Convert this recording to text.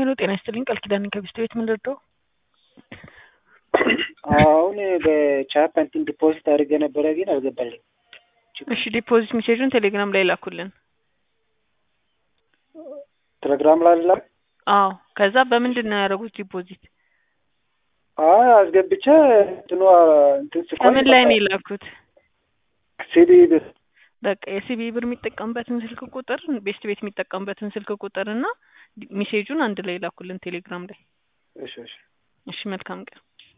ሄሎ ጤና ይስጥልኝ ቃል ኪዳን ከቢስት ቤት ምን ልርዳው? አሁን በቻፕ እንትን ዲፖዚት አድርገ ነበረ ግን አልገባልኝ። እሺ ዲፖዚት ሜሴጁን ቴሌግራም ላይ ላኩልን። ቴሌግራም ላይ ላ አዎ ከዛ በምንድን ነው ያደረጉት ዲፖዚት? አይ አስገብቼ እንትኑ እንትን ስቆይ ከምን ላይ ነው የላኩት? ሲዲ ብር በቃ የሲቢ ብር የሚጠቀምበትን ስልክ ቁጥር ቤስት ቤት የሚጠቀምበትን ስልክ ቁጥር እና ሜሴጁን አንድ ላይ ላኩልን ቴሌግራም ላይ። እሺ እሺ እሺ መልካም ቀን።